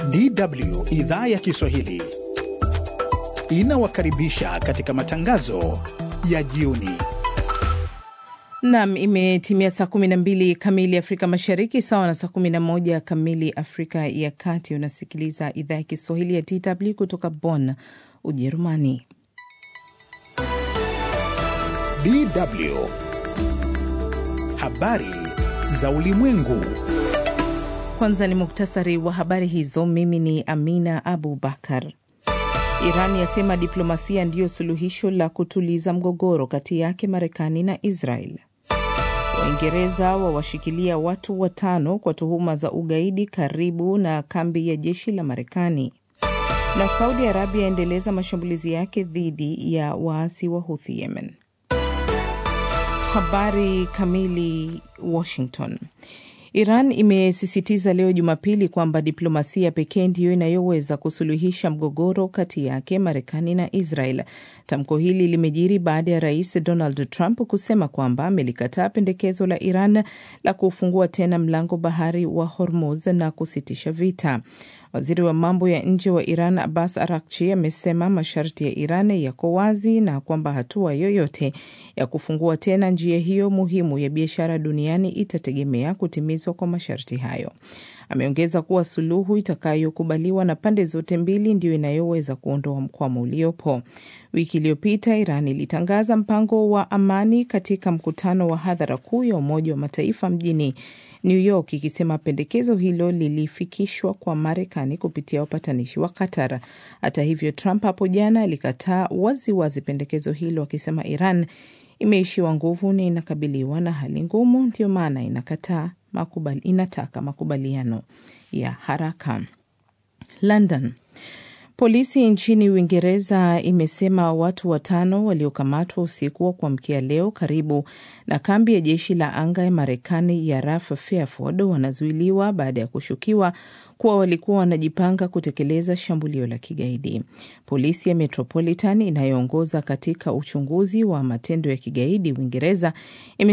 DW idhaa ya Kiswahili inawakaribisha katika matangazo ya jioni. Nam, imetimia saa 12 kamili Afrika Mashariki, sawa na saa 11 kamili Afrika ya Kati. Unasikiliza idhaa ya Kiswahili ya DW kutoka Bonn, Ujerumani. DW habari za ulimwengu. Kwanza ni muktasari wa habari hizo. Mimi ni Amina Abu Bakar. Iran yasema diplomasia ndiyo suluhisho la kutuliza mgogoro kati yake Marekani na Israel. Waingereza wawashikilia watu watano kwa tuhuma za ugaidi karibu na kambi ya jeshi la Marekani. Na Saudi Arabia yaendeleza mashambulizi yake dhidi ya waasi wa Houthi Yemen. Habari kamili. Washington. Iran imesisitiza leo Jumapili kwamba diplomasia pekee ndiyo inayoweza kusuluhisha mgogoro kati yake Marekani na Israel. Tamko hili limejiri baada ya rais Donald Trump kusema kwamba amelikataa pendekezo la Iran la kufungua tena mlango bahari wa Hormuz na kusitisha vita. Waziri wa mambo ya nje wa Iran Abbas Arakchi amesema masharti ya Iran yako wazi na kwamba hatua yoyote ya kufungua tena njia hiyo muhimu ya biashara duniani itategemea kutimizwa kwa masharti hayo. Ameongeza kuwa suluhu itakayokubaliwa na pande zote mbili ndiyo inayoweza kuondoa mkwamo uliopo. Wiki iliyopita Iran ilitangaza mpango wa amani katika mkutano wa hadhara kuu ya Umoja wa Mataifa mjini New York ikisema pendekezo hilo lilifikishwa kwa Marekani kupitia wapatanishi wa Qatar. Hata hivyo, Trump hapo jana alikataa waziwazi pendekezo hilo akisema Iran imeishiwa nguvu na inakabiliwa na hali ngumu, ndio maana inakataa makubali, inataka makubaliano ya haraka. London. Polisi nchini Uingereza imesema watu watano waliokamatwa usiku wa kuamkia leo karibu na kambi ya jeshi la anga ya Marekani ya RAF Fairford wanazuiliwa baada ya kushukiwa kuwa walikuwa wanajipanga kutekeleza shambulio la kigaidi. Polisi ya Metropolitan inayoongoza katika uchunguzi wa matendo ya kigaidi Uingereza